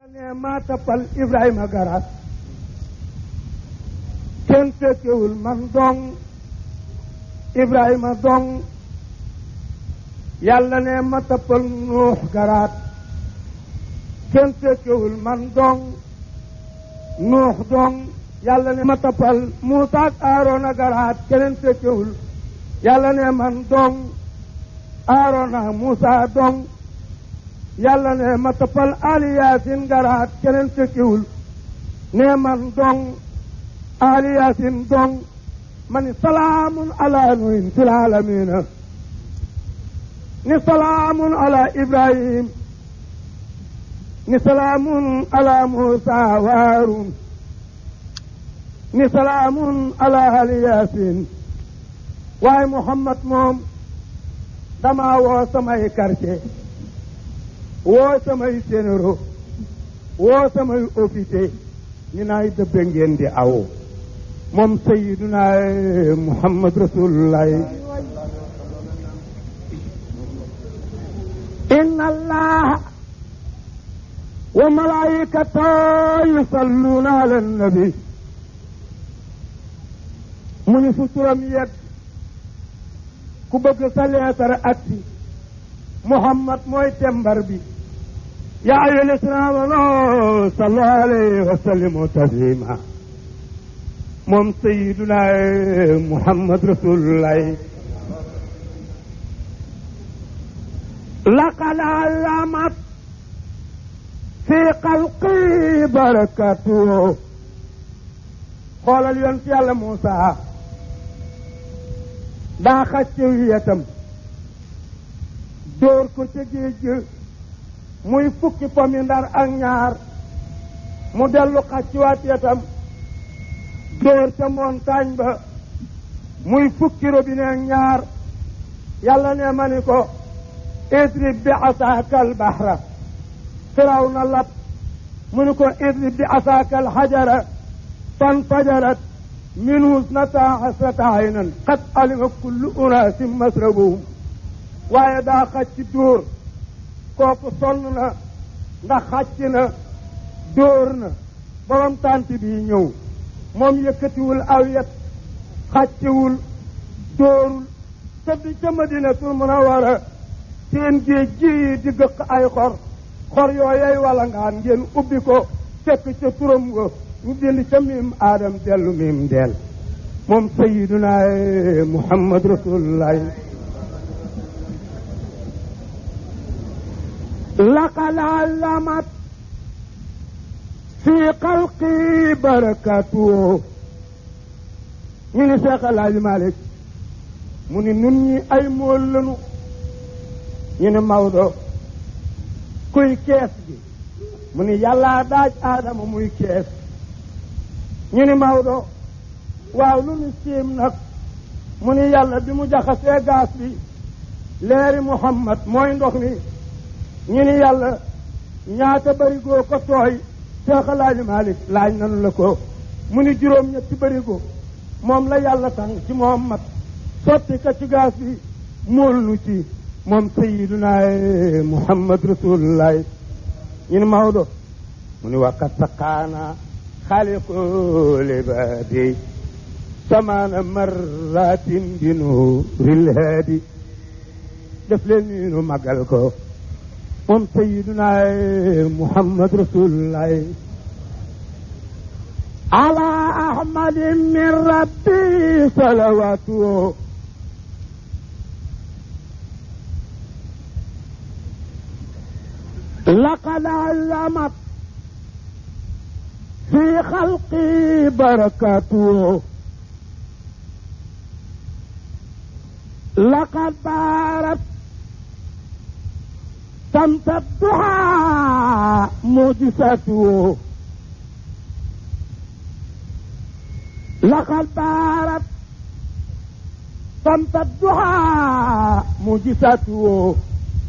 ne maa tappal Ibrahima garaat kenn fekkewul man dong Ibrahima dong yàlla ne ma tappal Nuux garaat kenn fekkewul man dong Nuux dong yàlla ne ma tappal Muusa ak Aaroona garaat keneen fekkewul yàlla ne man dong Aaroona Muusa dong yàlla ne ma tappal Ali Yaasin garaat keneen fekkiwul ne man dong Ali Yaasin dong ma ni salaamun ala nuhin fil aalamiina ni salaamun ala Ibrahim ni salaamun ala Muusa wa Haaruun ni salaamun ala Ali Yaasin waaye Muhammad moom dama woo samay quartier woo samay sénéro woo samay officier ñu naay dëbbe ngeen di aw moom sayiduna muhammad rasulullah inna allaha wa malaikatahu yusalluna ala nabi mu ni fu turam yegg ku bëgg sa leetar aksi muhammad mooy tembar bi yaa ayyuha lladiina aamanuu sallu alayhi wa sallimu tasliima moom sayyiduna muhammad rasulullah laqad allamat fi xalqi barakatu xoolal yoon ci yàlla Muusa daa xacce wiyatam dóor ko ca géej muy fukki pomi ndar ak ñaar mu dellu xacciwaat yatam dóor ca montagne ba muy fukki robinet ak ñaar yàlla ne ma ni ko idrib bi asaaka al bahra firaw na lab mu ni ko idrib bi asaaka al xajara fanfajarat minhu snata asrata aynan qad alima kullu unaasin masrabahum waaye daa xacc dóor kooku sonn na ndax xàcc na dóor na borom tànt bi ñëw moom yëkkatiwul aw yet xàccewul dóorul tëdd ca madinatul munawara seen géej gi di gëq ay xor xor yooyey wala ngaan ngeen ubbi ko fekk ca turam nga ñu bind ca miim aadam dellu miim deel moom sayiduna muhammad rasulullahi laqad allamat fi xalqi barakatu ñu ni Seex Alaaji Malik mu ni nun ñi ay mool lanu ñu ni Maodo kuy kees gi mu ni yàllaa daaj aadama muy kees ñu ni Maodo waaw lu nu siim nag mu ni yàlla bi mu jaxasee gaas bi leeri Muhammad mooy ndox mi ñu ni yàlla ñaata barigo ko tooy Seex Alaaji Malik laaj nanu la ko mu ni juróom ñetti barigo moom la yàlla tàng ci moom mat sotti ka ci gaas bi mool nu ci moom sayiduna muhammad rasulullahi ñu ni Maodo mu ni waqat saqaana xaaliqu libaadi samaana marratin bi nuuril haadi def leen nii nu magal ko moom sayiduna muhammad rasulullahi ala ahmadin min rabbi salawatu laqad allamat fi xalqi barakatu laqad baarat سمت الضحى معجزته لقد بارت سمت الضحى معجزته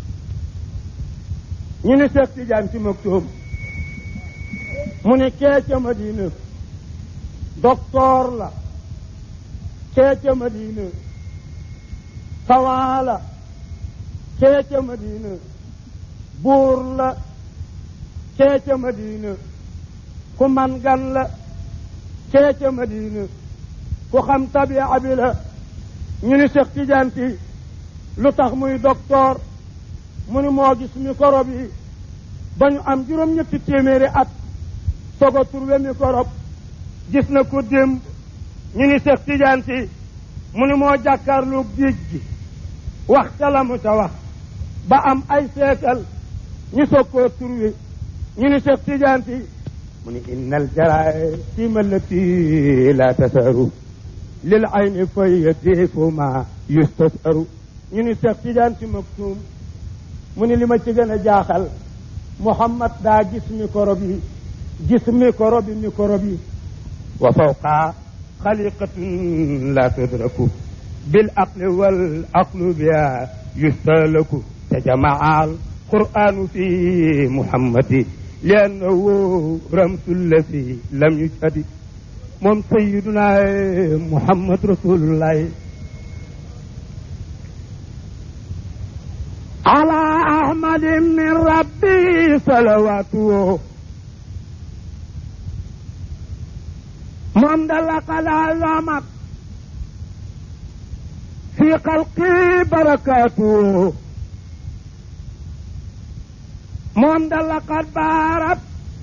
ñu ne Seex Tijaan ci Maktoum mu ne kee ca Madina docteur la kee ca Madina savant la kee ca Madina buur la cee ca Madina ku man gan la cee ca Madina ku xam tabia bi la ñu ni Cheikh Tidiane si lu tax muy docteur mu ni moo gis microbe yi ba ñu am juróom-ñetti téeméeri at soog a trouvé microbe gis na ko démb ñu ni Cheikh Tidiane si mu ni moo jàkkaarloo géej gi wax ca la mu ca wax ba am ay seekal ñu soog koo trouvé ñu ni Cheikh Tidiane si mu ni innal jaraasima allati la tasaru lil ayni fay diifu ma yustasaru ñu ni Cheikh Tidiane si maktuum mu ni li ma ci gën a jaaxal Muhammad daa gis microbe yi gis microbe yi microbe yi wa fawqa xaliqatun la tudraku bil aqli wal aqlu biha yustalaku tajamaa al quranu fi muhammadi li annahu ramsu llasi lam yujhadi moom sayiduna muhammad rasulullahi ala ahmadi min rabbi salawatuhu moom da laqad azamat fi xalqi barakatuhu moom da laqad baarat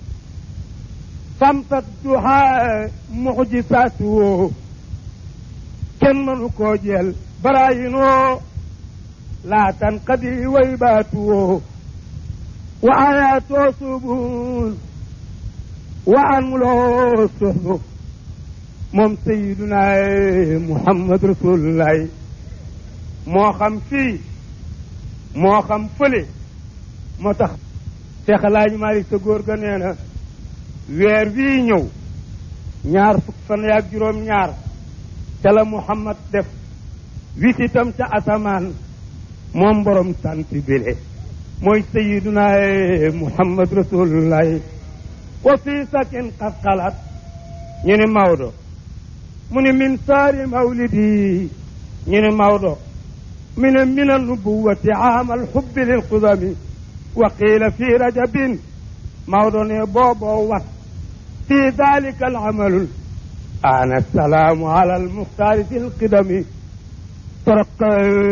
samsat duha mucjisatuhu kenn mënu koo jël barayinoo laa tanqadi waybaatuhu wa ayaatoo subul wa anmuloo suhbu moom sayiduna muhammad rasulullahi moo xam fii moo xam fële moo tax Cheikh Alaaji Malik sa góor ga nee na weer wii ñëw ñaar fukk fan yaag juróom ñaar ca la muhammad def wisitam ca asamaan moom borom sant bile mooy sayiduna muhammad rasulullahi wa fii sakin qad xalat ñu ni Maodo mu ni min saari mawlidi ñu ni Maodo mi ne min annubuwati aamal xubbi lil qudami wa qiila fi rajabin Maodo ne booboo wat fi dalika alamalu ana salaamu ala almuxtaari fi lqidami taraqa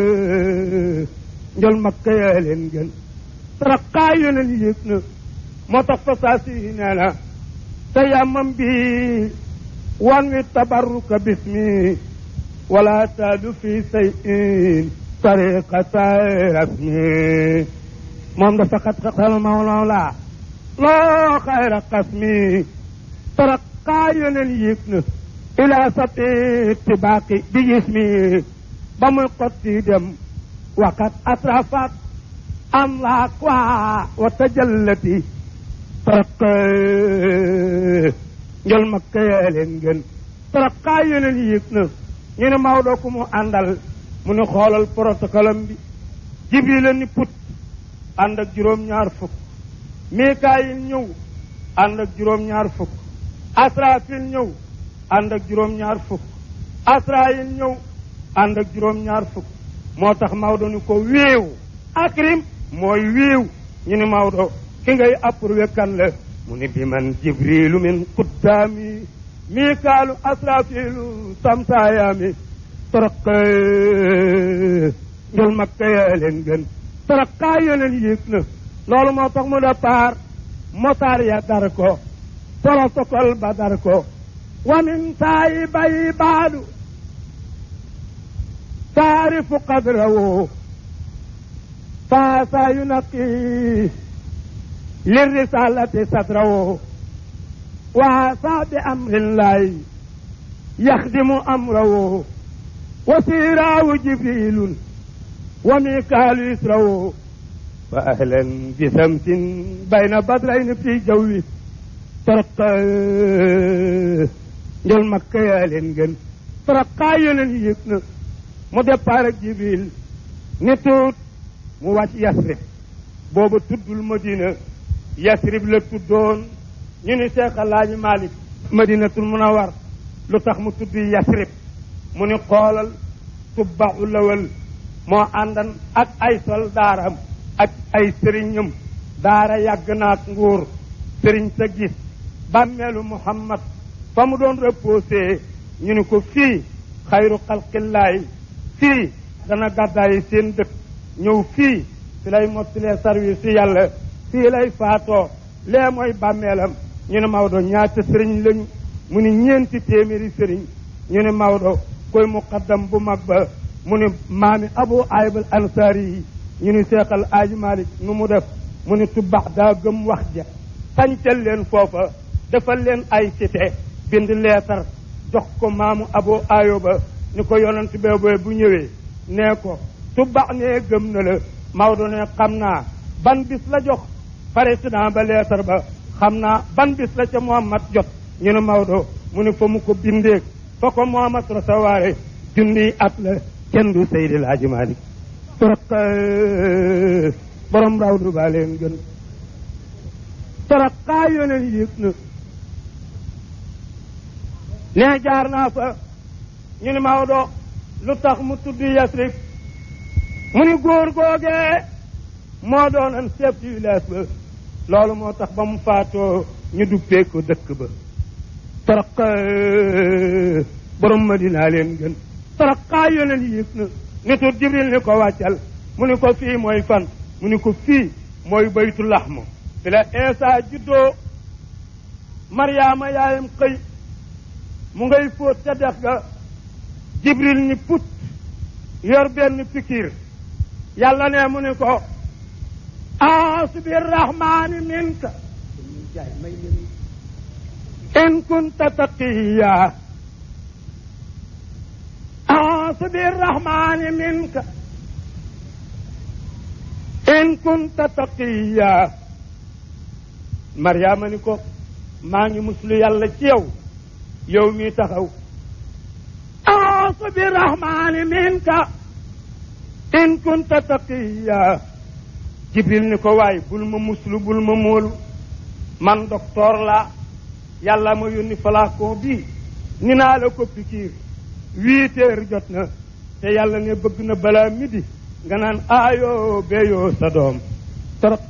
njol makka yaa leen gën taraqaa yoneen yëg na moo tax fa saa si nee na te yàmmam bi wan wi tabarruka bismi wala taadu fi sayin tariqata rasmi moom dafa xat xatal mawla loo xayra qasmi taraqaa yoneen yëg na ila sati tibaaqi bi jismi ba muy xotti dem waqat atrafat amlaak waa wa tajallati taraqa njol makka yaa leen gën taraqaa yeneen yëg na ñu ne Maodo ku mu àndal mu ne xoolal protocole am bi Jibril ni put ànd ak juróom-ñaar fukk Mikaayil ñëw ànd ak juróom-ñaar fukk Asrafil ñëw ànd ak juróom-ñaar fukk Asraayil ñëw ànd ak juróom-ñaar fukk moo tax Maodo ni ko wéew akrim mooy wéew ñu ni Maodo ki ngay approuvé kan la mu ni bi man jibrilu min quddaami mikaalu asrafilu samsaayaami toraq njol makka yaa leen gën toraqaa yeneen yéeg na loolu moo tax mu départ motaar ya dar ko protocole ba dar ko wa min saayi bayi baadu taarifu qadrahu faasa yunaqi lirrisalati sadrahu waasa bi amrillahi yaxdimu amrahu wa siraawu jibrilun wa mikaalu israhu wa ahlan bi samsin bayna badrayn fi jawwi taraqa njol makka yaa leen gën taraqaa yeneen yëg na mu départ ak jibril ni tuut mu wàcc yasrib booba tuddul madina yasrib la tuddoon ñu ni Cheikh Alaaji Malik madinatul munawar lu tax mu tudd yasrib mu ni xoolal tubbaxu lawal moo àndan ak ay soldaaram ak ay sëriñam daara yàgg naak nguur sëriñ sa gis bàmmeelu muhammad fa mu doon reposé ñu ni ko fii xayru xalqillaay fii dana gàddaayi seen dëkk ñëw fii fi lay mottilee service si yàlla fii lay faatoo lee mooy bàmmeelam ñu ne Maodo ñaata sëriñ lañu mu ni ñeenti téeméeri sëriñ ñu ne Maodo koy muqaddam bu mag ba mu ni maami abu ayib al ansaari yi ñu ni seexal aaji malik nu mu def mu ni tubax daa gëm wax ja sancal leen foofa defal leen ay cité bind leetar jox ko maamu abu ayoba ni ko yonent beeboy bu ñëwee nee ko tubax nee gëm na la Maodo ne xam naa ban bis la jox président ba leetar ba xam naa ban bis la ca Muhammad jot ñu ne Maodo mu ne fa mu ko bindeeg fa ko Muhammad recevoir junniy at la kenn du Seydi El Hadji Malick torok borom rawdu baa leen gën torok xaa yoneen yëg na nee jaar naa fa ñu ne Maodo lu tax mu tudd Yasrib mu ni góor googee moo doonan chef du village ba loolu moo tax ba mu faatoo ñu duppee ko dëkk ba torok borom Madina leen gën torok xaa yoneen yëg na nitu Jibril ni ko wàccal mu ni ko fii mooy fan mu ni ko fii mooy baytu laxmu fi la Eesa juddoo Mariama yaayam xëy mu ngay fóot ca dex ga Jibril ni put yor benn pikir yàlla ne mu ni ko aasu bi rahmaani minka in kunta taqiya aasu bi rahmaani minka in kunta taqiya Mariama ni ko maa ngi muslu yàlla ci yow yow mi taxaw aasu bi rahmaani minka in kunta taqiya jibril ni ko waay bul ma muslu bul ma móolu man docteur la yàlla ma yónni flacon bi ni naa la ko pikiir huit heures jot na te yàlla ne bëgg na balaa midi nga naan aayoo beeyoo sa doom torok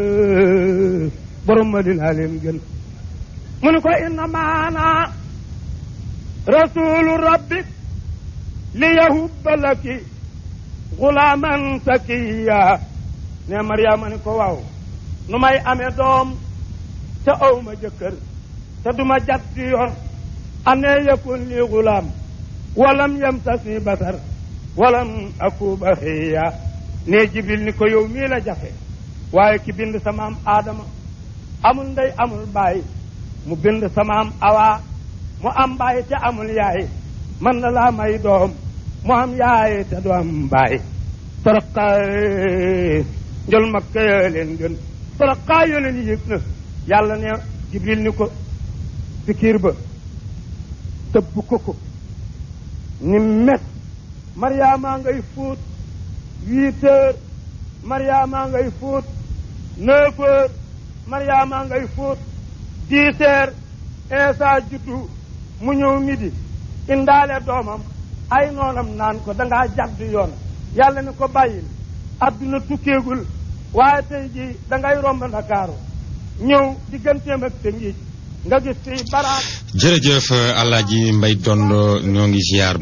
borom ma dinaa leen gën mu ni ko inna maana rasulu rabbik li yahubba laki gulaaman sakiya ne mariama ni ko waaw nu may amee doom te aw ma jëkkër te duma jat ci yoon anee yakun li gulaam walam yamsasni basar walam aku baxiya ne jibril ni ko yow mii la jafe waaye ki bind samaam aadama amul ndey amul baay mu bind samaam awa mu am baay te amul yaay man na laa may doom mu am yaay te du am baay toroqa njol makka ya leen gën toroqa yo leen yëg na yàlla ne jibril ni ko pikiir ba tëbb ko ko ni met mariama ngay fóot huit heures mariama ngay fóot neuf heures mariama ngay fóot dix heures eesa juddu mu ñëw midi indaale doomam ay noonam naan ko dangaa jàdd yoon yàlla ni ko bàyyil adduna tukkeegul waaye tey ji dangay romb ndakaaru ñëw digganteem ak te ngiij nga gis fii baraat jërëjëf Alaaji Mbay Dondo ñoo ngi ziar